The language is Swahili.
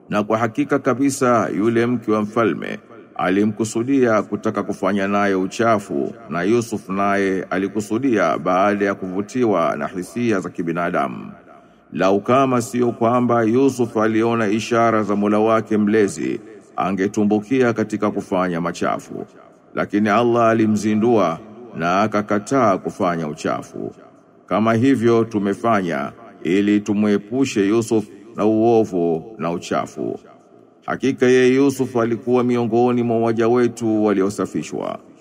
Na kwa hakika kabisa yule mke wa mfalme alimkusudia kutaka kufanya naye uchafu na Yusuf naye alikusudia baada ya kuvutiwa na hisia za kibinadamu. Lau kama sio kwamba Yusuf aliona ishara za Mola wake mlezi, angetumbukia katika kufanya machafu. Lakini Allah alimzindua na akakataa kufanya uchafu. Kama hivyo tumefanya ili tumwepushe Yusuf na uovu na uchafu. Hakika yeye Yusuf alikuwa miongoni mwa waja wetu waliosafishwa.